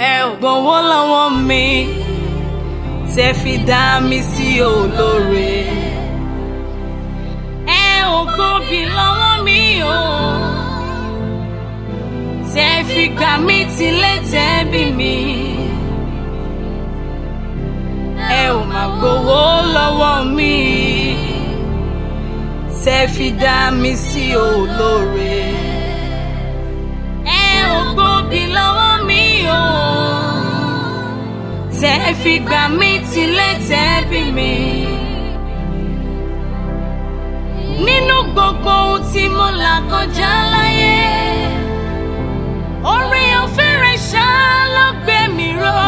ẹ ò gbowó lọ́wọ́ mi tẹ́ fi dá mi sí olóore ẹ ò gbòbí lọ́wọ́ mi o tẹ́ fi gbà mí tilé tẹ́bí mi ẹ ò má gbowó lọ́wọ́ mi tẹ́ fi dá mi sí olóore ẹ ò gbòbí lọ́wọ́ mi o tẹ́ fi gbà mí tilé tẹ́bí mi. nínú gbogbo ohun tí mo là kọjá láyé orí ọ̀fẹ́ rẹ̀ ṣá ló gbé mi ró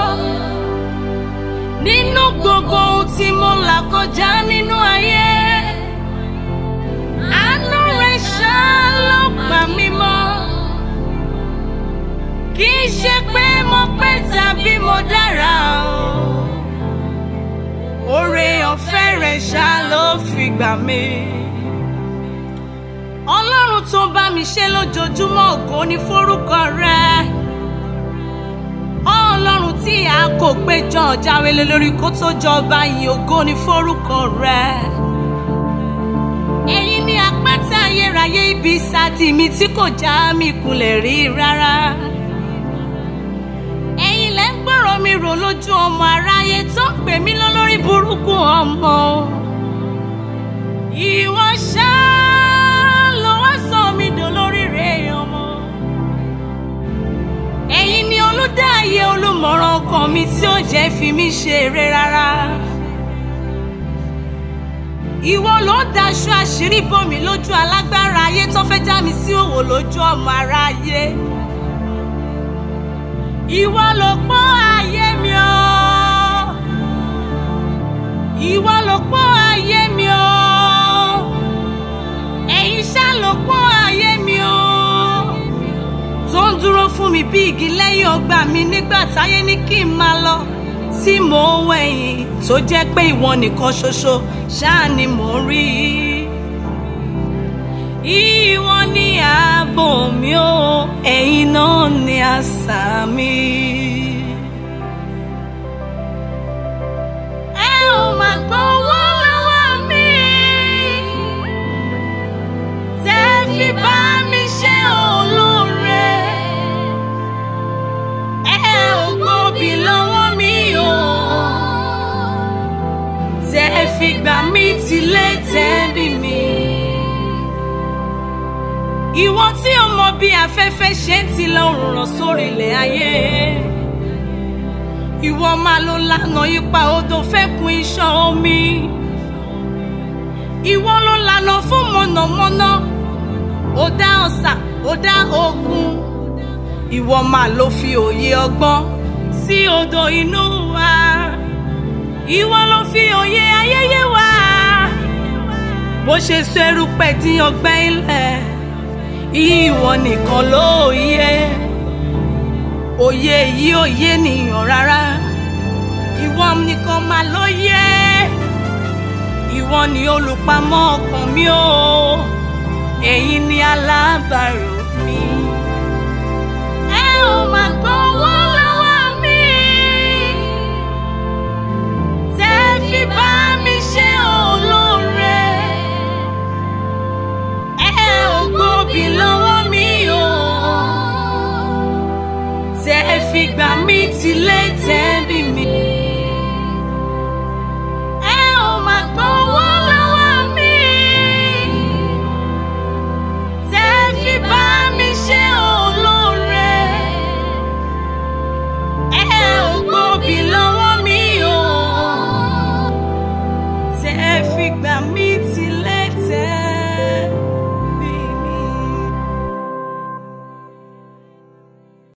nínú gbogbo ohun tí mo là kọjá nínú ayé àánú rẹ̀ ṣá ló gbà mí mọ́ kì í ṣe pé mo pẹ́ tàbí mo dára o oore ọ̀fẹ́ rẹ̀ ṣá ló fi gbà mí ọlọ́run tó bá mi ṣe lójoojúmọ́ ògo ní forúkọ rẹ̀ ọlọ́run tí a kò péjọ jáwé lé lórí kó tó jọba yìí ògo ní forúkọ rẹ̀ ẹ̀yin ni àpáta ayérayé ibi ìsádi mi tí kò já mi kulẹ̀ rí rárá ẹ̀yin lẹ́ ń gbọ́rọ̀ mi rò lójú ọmọ aráyé tó ń pè mí lólórí burúkú ọmọ ìwọ ṣáá ló wá sọ mí dolórí rẹ̀ ọmọ ẹ̀yin ni olùdáyé olùmọ̀ràn ọkàn mi tí ó jẹ́ fi mí ṣeré rárá ìwọ ló ń daṣọ àṣírí bò mí lójú alágbára ayé tó fẹ́ já mi sí òwò lójú ọmọ aráyé ìwọ ló pọ́n ayé mi o ìwọ ló pọ́n ayé mi o ẹ̀yin ṣá ló pọ́n ayé mi o tó ń dúró fún mi bí igi lẹ́yìn ọgbà mi nígbà táyé ní kí n máa lọ tí mò ń wẹ̀yìn tó jẹ́ pé ìwọ nìkan ṣoṣo ṣáà ni mò ń rí ìwọ ni ààbò mi o ẹ̀yin náà ni asà mi. ẹ ò mà gbowó lọ́wọ́ mi tẹ́ fi bá mi ṣe olóore ẹ ò gbòbí lọ́wọ́ mi o tẹ́ fi gbà mí tilé tẹ́bí mi. ìwọ tí o mọ bí afẹ́fẹ́ ṣe ń ti lọ ràn sórí ilẹ̀ ayé ìwọ máa ló lànà ipa odò fẹ́kun iṣan omi ìwọ ló lànà fún mọ̀nàmọ́ná ó dá ọ̀sà ó dá ogun ìwọ máa ló fi òye ọgbọ́n sí odò inú wa ìwọ ló fi òye ayẹyẹ wa bó ṣe sọ erùpẹ̀ dín ọgbẹ́ ilẹ̀ ìwọ nìkan ló yẹ òye yìí ò yé nìyàn rárá ìwọ nìkan máa ló yẹ ìwọ ni olùpamọ́ ọkàn mi o ẹ̀yin ni alábàárò mi. ẹ ò máa gbowó lọ́wọ́ mi tẹ́ fi bá mi ṣe olóore ẹ ò gbòbí lọ́wọ́ mi o tẹ́ fi gbà mí tilé tẹ́bí mi. ẹ ò máa gbowó lọ́wọ́ mi tẹ́ fi bá mi ṣe olóore ẹ ò gbòbí lọ́wọ́ mi o tẹ́ fi gbà mí